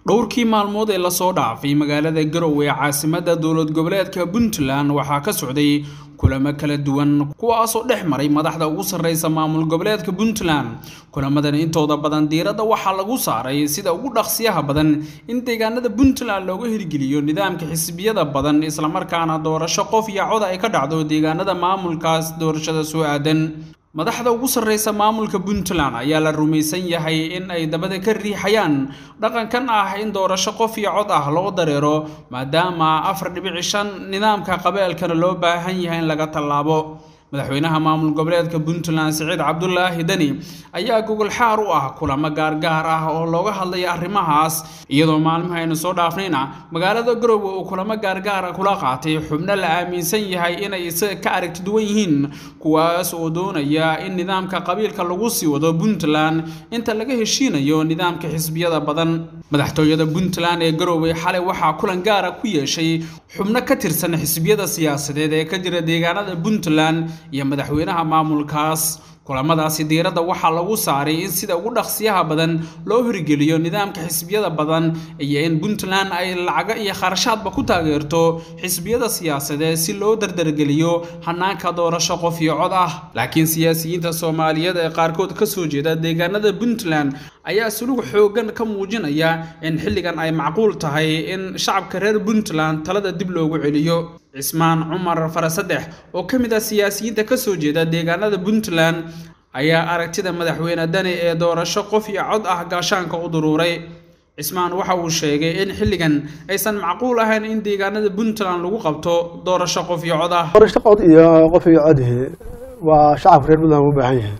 dhowrkii maalmood ee lasoo dhaafay magaalada garowe ee caasimadda dowlad goboleedka puntland waxaa ka socday kulamo kala duwan kuwaasoo dhex maray madaxda ugu sarreysa maamul goboleedka puntland kulamadan intooda badan diiradda waxaa lagu saaray sida ugu dhaqsiyaha badan in deegaanada puntland looga hirgeliyo nidaamka xisbiyada badan islamarkaana doorasho qof iyo cod ay ka dhacdo deegaanada maamulkaas doorashada soo aadan madaxda ugu sarreysa maamulka puntland ayaa la rumaysan yahay in ay dabada ka riixayaan dhaqankan ah in doorasho qof iyo cod ah loo dareero maadaama afar dhibici shan nidaamka qabeelkana loo baahan yahay in laga tallaabo madaxweynaha maamul goboleedka puntland siciid cabdulaahi deni ayaa gogol xaar u ah kulamo gaargaar ah oo looga hadlaya arrimahaas iyadoo maalmaha aynu soo dhaafnayna magaalada garowe uu kulamo gaargaara kula qaatay xubno la aaminsan yahay inay isaga ka aragti duwan yihiin kuwaas oo doonaya in nidaamka qabiilka lagu sii wado puntland inta laga heshiinayo nidaamka xisbiyada badan madaxtooyada puntland ee garowe xalay waxaa kulan gaara ku yeeshay xubno ka tirsan xisbiyada siyaasadeed ee ka jira deegaanada puntland iyo madaxweynaha maamulkaas kulamadaasi diiradda waxaa lagu saaray in sida ugu dhaqsiyaha badan loo hirgeliyo nidaamka xisbiyada badan iyo in puntland ay lacago iyo kharashaadba ku taageerto xisbiyada siyaasadeed si loo dardargeliyo hanaanka doorasho qof iyo cod ah laakiin siyaasiyiinta soomaaliyeed ee qaarkood ka soo jeeda deegaanada puntland ayaa sulug xooggan ka muujinaya in xilligan ay macquul tahay in shacabka reer puntland talada dib loogu celiyo cismaan cumar farasadex oo ka mid ah siyaasiyiinta ka soo jeeda deegaanada puntland ayaa aragtida madaxweyne dani ee doorasho qof iyo cod ah gaashaanka u duruuray cismaan waxa uu sheegay in xilligan aysan macquul ahayn in deegaanada puntland lagu qabto doorasho qof iyo cod ah doorasho cod iyo qof iyo codihi waa shacabka reer puntland u baahan yahay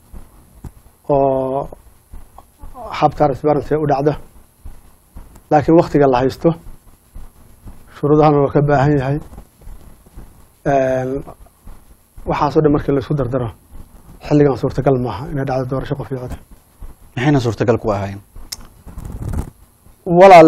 oo hab transparency u dhacda laakiin waktiga la haysto shuruudahana waa ka baahan yahay waxaasoo dhan markii laisku dardaro xilligan suurtagal maaha inay dhacdo doorasho qof iyo cod maxayna suurtagal ku ahayn walaal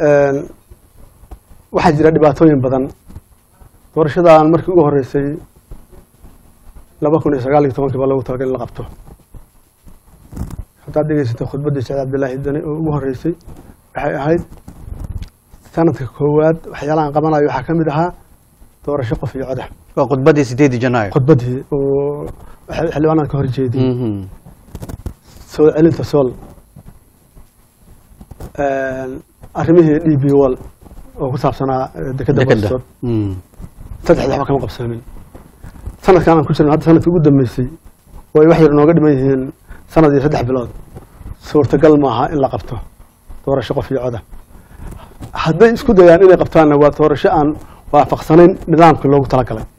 waxaa jira dhibaatooyin badan doorashadan markii ugu horeysay laba kun iyo sagaal iyo tobankii baa loogu talagal in la qabto haddaad dhegeysatay khudbaddii saciid cabdillaahi dani oo ugu horeysay waxay ahayd sanadka koowaad waxyaalahan qabanayo waxaa ka mid ahaa doorasho qof iyo coda waa khudbaddii sideedii janaayo khudbaddii oo xildhibaanada ka horjeediyey soo celinta sool arrimihii d b wall oo ku saabsanaa dekeda bostood saddexda waxba kama qabsoomin sanadkan aan ku jirno hadda sanadkii ugu dambeysay oo ay wax yar nooga dhiman yihiin sanad iyo saddex bilood suurtagal maaha in la qabto doorasho qof iyo coda hadday isku dayaan inay qabtaanna waa doorasho aan waafaqsanayn nidaamkii loogu talagalay